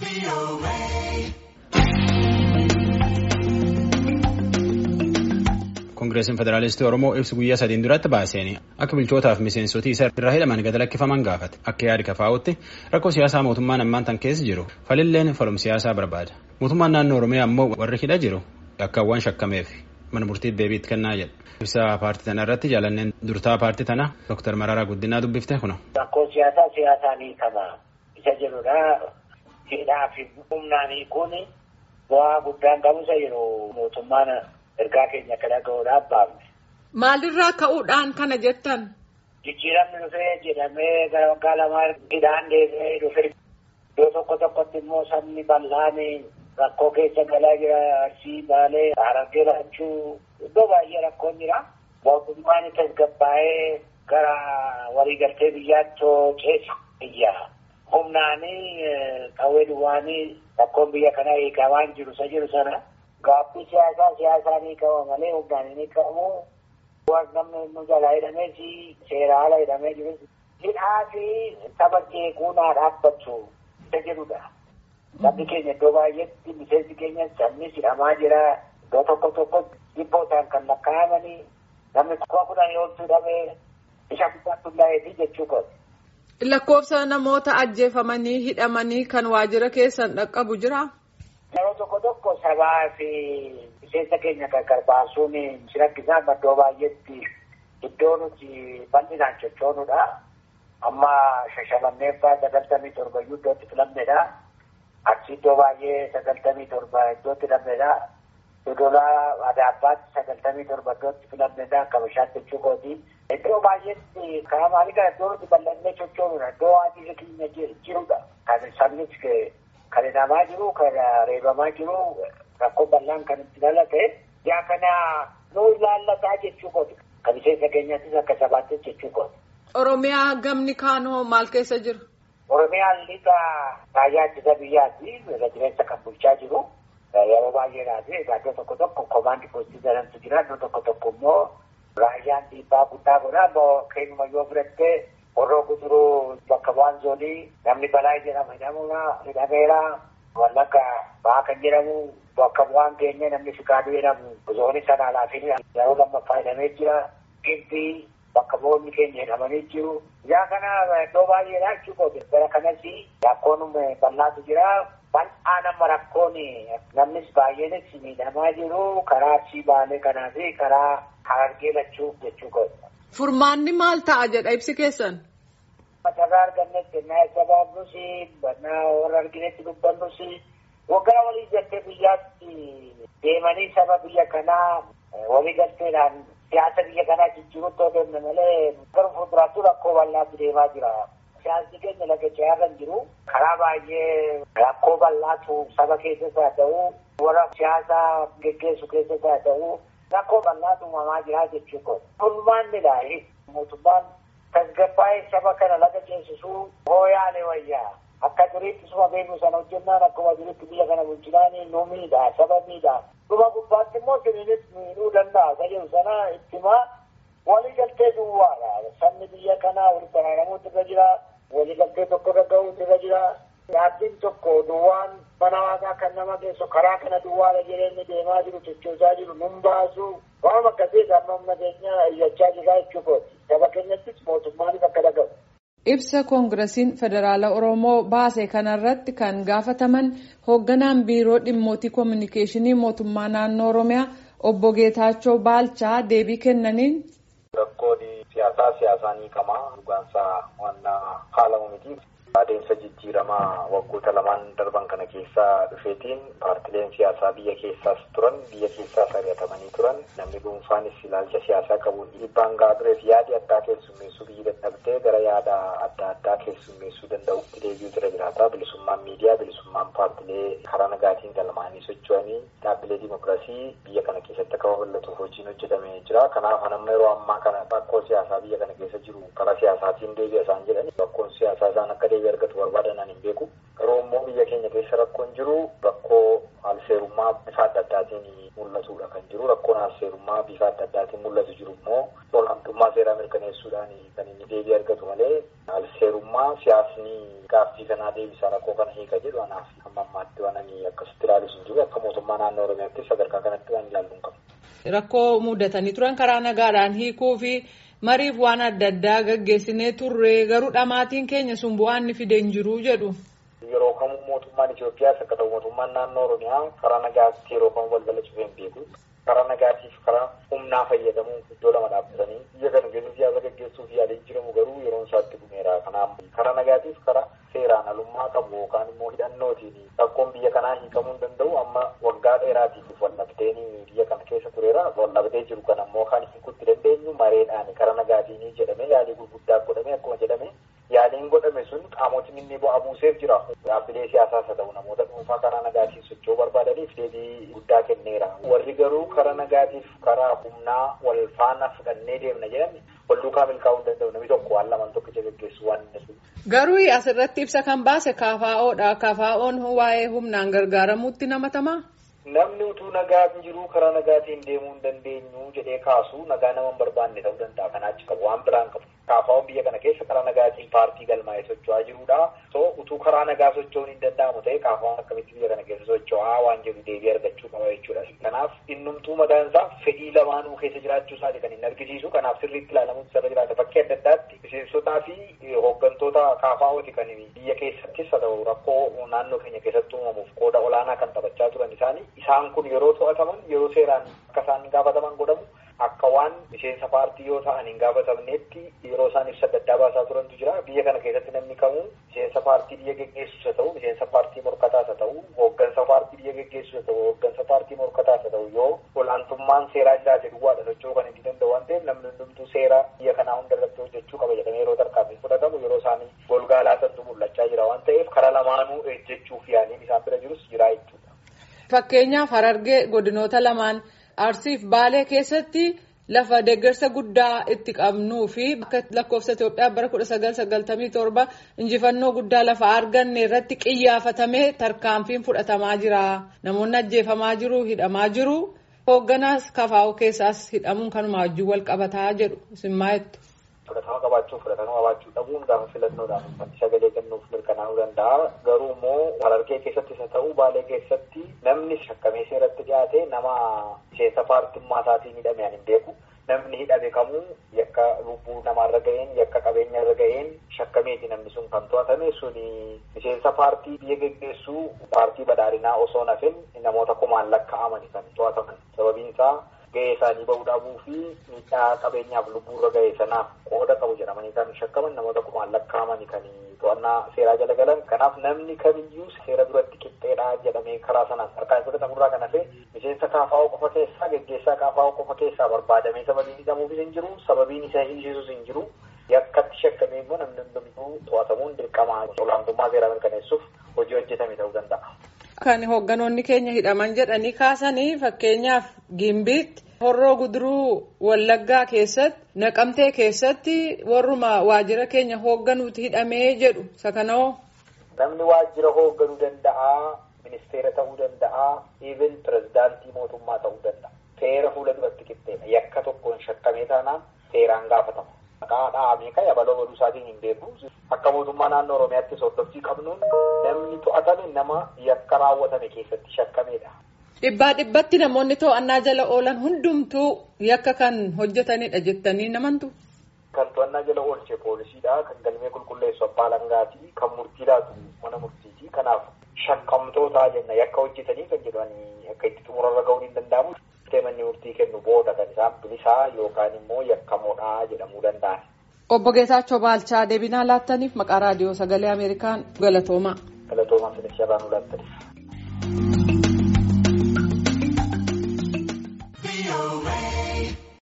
Koongireesiin Federaalistii Oromoo ibsi guyyaa sadiin duratti baaseen akka bulchootaaf miseensotii isa irraa hidhaman gad lakkifaman gaafate akka yaadi kafaa'utti rakkoo siyaasaa mootummaan ammaan tan keessa jiru falilleen falum siyaasaa barbaada. Mootummaan naannoo Oromiyaa ammoo warri hidha jiru yakkaawwan shakkameef mana murtiitti deebiitti kennaa jedha. Ibsa paartii tana irratti jaalanneen durtaa paartii tanaa Dr. Mararaa Guddinaa dubbifte kuna. Rakkoo siyaasaa siyaasaanii kana isa jedhudha. Hidhaa fi humnaanii kun bu'aa guddaan qabusa yeroo mootummaan ergaa keenya akka dhaga'uudhaaf baafne. Maalirraa ka'uudhaan kana jettan? Jijjiiramni dhufee jedhamee gara waggaa lamaa hidhaan deebi'ee dhufe iddoo tokko tokkotti immoo sabni bal'aan rakkoo keessa galaa jira arsii baalee harargee laachuu iddoo baay'ee rakkoon jira. Mootummaan tasgabbaa'ee gara waliigaltee biyyaatti ceesa biyya. Humnaanii qawwee duwwaanii rakkoon biyya kanaa hiikamaan jiru isa jiru sana. Gaaffii siyaasaa siyaasaan hiikama malee humnaan hin hiikamu. Waan namni nu jalaa hidhamee fi seera haala hidhamee jiru. Hidhaa fi saba jeequu naa dhaabbatu isa jedhudha. Sabni keenya iddoo baay'eetti miseensi keenya sabnis hidhamaa jira. Iddoo tokko tokko dhibbootaan kan lakkaa'amanii namni kuma kudhanii oltu hidhamee isa guddaatti hundaa'eetii jechuu qabu. Lakkoofsa namoota ajjeefamanii hidhamanii kan waajjira keessan dhaqqabu jira. Yeroo tokko tokko sabaa fi miseensa keenya gargar baasuun si rakkisaa iddoo baay'eetti iddoo nuti bal'inaan sochoonudha. Amma shashamanneeffaa sagaltamii torba iyyuu iddootti filamnedha. Achi iddoo baay'ee sagaltamii torba iddootti filamnedha. Dodolaa Adaabbaatti sagaltamii torba iddootti filamnedha. Akka bishaan jechuu kooti. Iddoo baay'eetti karaa maalii kana iddoo nuti bal'annee sochoonudha. Iddoo waajjirri keenya jirudha. Kan sabnis kan hidhamaa jiru kan reebamaa jiru rakkoo bal'aan kan itti dhalate yaa kana nu ilaallataa jechuu kooti. Kan miseensa keenyattis akka sabaattis jechuu kooti. Oromiyaa gamni kaanoo maal keessa jira? Oromiyaan lixa raayyaa ittisa biyyaati. Irra jireessa kan bulchaa jiru. Yeroo baay'eedhaati. Iddoo tokko tokko komaandi poostii jedhamtu jira. Iddoo tokko tokko immoo raayyaan dhiibbaa guddaa godha. Immoo keenuma yoo fudhattee warroo guduruu bakka bu'aan zoonii namni balaa jedhama jedhamuna hidhameera. Wallagga ba'aa kan jedhamu bakka bu'aan keenya namni fikaaduu jedhamu zoonii sana laafin yeroo lammaffaa hidhamee jira. Gibbii bakka bu'oonni keenya hidhamanii jiru. Yaa kana iddoo baay'eedha jechuudha. Bara kanas rakkoon bal'aatu jira. Bal'aa nama rakkoon namnis baay'eenis miidhamaa jiru. Karaa arsii baalee kanaa fi karaa harargee lachuu jechuudha. Furmaanni maal ta'a jedha ibsi keessan? Matarraa argannetti naa sabaabnus naa warra arginetti dubbannus waggaa walii galtee biyyaatti deemanii saba biyya kanaa walii galteedhaan siyaasa biyya kanaa jijjiirutti yoo deemne malee gara fuulduraatti rakkoo bal'aatu deemaa jira. Siyaasni keenya laga ce'aarra hin jiru. Karaa baay'ee rakkoo bal'aatu saba keessas haa ta'u warra siyaasa geggeessu keessas haa ta'u rakkoo bal'aatu uumamaa jira jechuudha. Furmaannidha. Mootummaan tasgabbaa'ee saba kana laga ceesisuu hooyaalee wayyaa. Akka duriitti suma beeknu sana hojjennaan akkuma duriitti biyya kana bulchinaan nu miidha saba miidha. Dhuma gubbaatti immoo siniinis miidhuu danda'a. Tajaajilu sana ittimaa waliigaltee duwwaadha. Sabni biyya kanaa walitti araaramuutu irra jira. Waliigaltee tokko irra ga'uutu irra jira. Dhaabbiin tokko duwwaan mana waaqaa kan nama geessu karaa kana duwwaadha jireenyi deemaa jiru sochoosaa jiru nun baasu. Waan akkasii amma humna keenya iyyachaa jira jechuudha. Saba keenyattis mootummaanis akka dhaga'u. Ibsa koongiresiin federaala Oromoo baase kanarratti kan gaafataman hoogganaan biiroo dhimmootii koominikeeshinii mootummaa naannoo Oromiyaa obbo Geetaachoo Baalchaa deebii kennaniin. Rakkoon siyaasaa siyaasaan hiikamaa dhugaansaa waan haalamu miti. Adeemsa jijjiiramaa waggoota lamaan darban kana keessa dhufeetiin paartileen siyaasaa biyya keessaas turan biyya keessaas ari'atamanii turan namni dhuunfaanis ilaalcha siyaasaa qabuun dhiibbaan gahaa tureef yaadi addaa keessummeessuu biyyi dadhabdee gara yaada adda addaa keessummeessuu danda'utti deebi'uu jira jiraata bilisummaan miidiyaa bilisummaan paartilee karaa nagaatiin galmaanii socho'anii dhaabbilee dimokiraasii biyya kana keessatti akka babal'atuuf hojiin hojjetamee jira kanaaf hanamma yeroo ammaa kana rakkoo siyaasaa biyya kana keessa jiru karaa siyaasaatiin deebi'a isaan jedhani rakkoon siyaasaa isaan akka deebi'e argatu barbaadan hin beeku garuu immoo biyya keenya keessa rakkoon jiru rakkoo haal alseerummaa bifa adda addaatiin mul'atudha kan jiru rakkoon alseerummaa bifa adda addaatiin mul'atu jiru immoo olaantummaa seeraa mirkaneessuudhaan kan inni deebii argatu malee alseerummaa siyaasni gaaffii kanaa deebisaa rakkoo kana hiika jedhu anaaf hamma ammaatti waan ani akkasitti ilaalis hin jiru akka mootummaa naannoo oromiyaatti sadarkaa kanatti waan ilaallu hin qabu. Rakkoo mudatanii turan karaa nagaadhaan hiikuu fi mariif waan adda addaa gaggeessinee turre garuu dhamaatiin keenya sun bu'aan ni fide hin jiru jedhu. Yeroo kamuu mootummaan Itoophiyaas akka ta'u mootummaan naannoo Oromiyaa karaa nagaatti yeroo kamuu balbala cufee hin beeku. Karaa nagaatiif karaa humnaa fayyadamuun iddoo lama dhaabbatanii biyya kana keessa siyaasa gaggeessuuf yaaliin jiramu garuu yeroon isaatti dhumeera. Kanaaf karaa nagaatiif karaa seeraan alummaa qabu yookaan immoo hidhannootiin rakkoon biyya kanaa hiikamuu hin danda'u amma waggaa dheeraatiif waldhabdeen biyya kana keessa tureera. Waldhabdee jiru kan ammoo kan hiikutti dandeenyu mareedhaan karaa nagaatiin jedhame yaalii gurguddaa godhame akkuma jedhame yaaliin godhame sun qaamotni inni bu'aa buuseef jira. Dhaabbilee siyaasaas haa ta'u namoota dhuunfaa karaa nagaatiin socho'uu barbaadaniif deebii guddaa kenneera. Warri garuu karaa nagaatiif karaa humnaa wal faana fudhannee deemna jedhan wal duukaa milkaa'uu hin danda'u. Namni tokko waan lamaan tokkicha gaggeessu waan inni Garuu asirratti ibsa kan baase KFO'dha. KFO'n waa'ee humnaan gargaaramuutti namatamaa? Namni utuu nagaa hin jiru karaa nagaatiin deemuu hin dandeenyu jedhee kaasu nagaa nama hin barbaanne ta'uu danda'a. Kanaa achi qabu waan biraan qabu. KFO'n biyya kana keessa karaa nagaatiin paartii galmaa'ee socho'aa jirudha. So utuu karaa nagaa socho'uun hin danda'amu ta'e KFO'n akkamitti biyya kana keessa socho'aa waan jedhu deebii argachuu qaba jechuudha. Kanaaf innumtuu mataan isaa fedhii lamaanuu keessa jiraachuu isaati kan inni argisiisu. Kanaaf sirriitti ilaalamuutu irra jiraata. Bakkee adda addaatti miseensotaa fi hooggantoota KFO'ti kan biyya keessattis haa ta'u rakkoo naannoo keenya keessatti uumamuuf qooda olaanaa kan taphachaa turan isaanii isaan kun yeroo to'ataman yeroo seeraan akka isaan gaafataman godhamu akka waan miseensa paartii yoo ta'an hin gaafatamneetti yeroo isaan ibsa adda addaa baasaa turantu jira biyya kana keessatti namni kamuu miseensa paartii biyya geggeessus haa ta'u miseensa paartii morkataas haa ta'u hooggansa paartii biyya geggeessus haa ta'u hooggansa paartii morkataas haa ta'u yoo olaantummaan seeraa jiraate duwwaadha socho'uu kan inni danda'u waan ta'eef namni hundumtuu seera biyya kanaa hunda irratti hojjechuu qaba jedhamee yeroo tarkaanfii fudhatamu yeroo isaanii golgaa laatantu mul'achaa jira waan ta'eef karaa lamaanuu ejjechuuf yaaliin isaan bira jirus jira jechuudha. Fakkeenyaaf Harargee godinoota lamaan Arsiif Baalee keessatti lafa deeggarsa guddaa itti qabnuu fi akka lakkoofsa Itoophiyaa bara kudha sagal sagaltamii torba injifannoo guddaa lafa arganne irratti qiyyaafatamee tarkaanfiin fudhatamaa jira. Namoonni ajjeefamaa jiru, hidhamaa jiru. Hoogganaas KFO keessaas hidhamuun kanuma wajjin wal qabataa jedhu isin maayettu. Fudhatama qabaachuu fudhatama qabaachuu dhabuun gaafa filannoodhaan uummanni sagalee kennuuf mirkanaa'uu danda'a. Garuu immoo Harargee keessattis haa ta'u Baalee keessatti namni shakkamee seeratti dhiyaate nama miseensa paartummaa isaatiin hidhame hin beeku. Namni hidhame kamuu yakka lubbuu namaarra ga'een yakka qabeenya irra ga'een shakkameeti namni sun kan to'atame suni miseensa paartii biyya geggeessuu paartii badhaadhinaa osoo nafin namoota kumaan lakkaa'amani kan to'ataman sababiin isaa ga'ee isaanii bahuu dhabuu fi miidhaa qabeenyaaf lubbuurra ga'e sanaaf qooda qabu jedhamanii kan shakkaman namoota kumaan lakkaa'amani kan to'annaa seeraa jala galan kanaaf namni kamiyyuu seera duratti qixxeedhaa jedhamee karaa sanaan harkaan fudhatamurraa kan hafe miseensa KFO qofa keessaa geggeessaa KFO qofa keessaa barbaadamee sababiin hidhamuufis hin jiru sababiin isa hiisisus hin jiru yakkatti shakkamee immoo namni hundumtuu to'atamuun dirqamaa olaantummaa seeraa mirkaneessuuf hojii hojjetame ta'uu danda'a. Kan hoogganoonni keenya hidhaman jedhanii kaasanii fakkeenyaaf Gimbiitti horroo guduruu Wallaggaa keessatti Naqamtee keessatti warruma waajjira keenya hoogganuuti hidhamee jedhu sakanoo. Namni waajjira hoogganuu danda'a, ministeera ta'uu danda'a, even pirezidaantii mootummaa ta'uu danda'a. Seera fuula duratti qixxeedha. Yakka tokkoon shakkamee taanaan seeraan gaafatama. Maqaa dhahamee kan yabaloo godhuu isaatiin hin beeku. Akka mootummaa naannoo Oromiyaatti hordofii qabnuun namni to'atame nama yakka raawwatame keessatti shakkameedha. Dhibbaa dhibbatti namoonni to'annaa jala oolan hundumtuu yakka kan hojjetanidha jettanii namantu. Kan to'annaa jala oolche poolisiidha. Kan galmee qulqulleessu abbaa langaati. Kan murtii laatu mana murtiiti. Kanaaf shakkamtoota jenna yakka hojjetanii kan jedhanii akka itti xumurarra ga'uun hin danda'amu. Manni murtii kennu booda kan isaan bilisaa yookaan immoo yakkamoodha jedhamuu danda'an. Obbo Geetaachoo Baalchaa deebinaa laattaniif maqaa raadiyoo sagalee Ameerikaan galatoomaa. Galatoomaa sinis irraa nu laattaniif.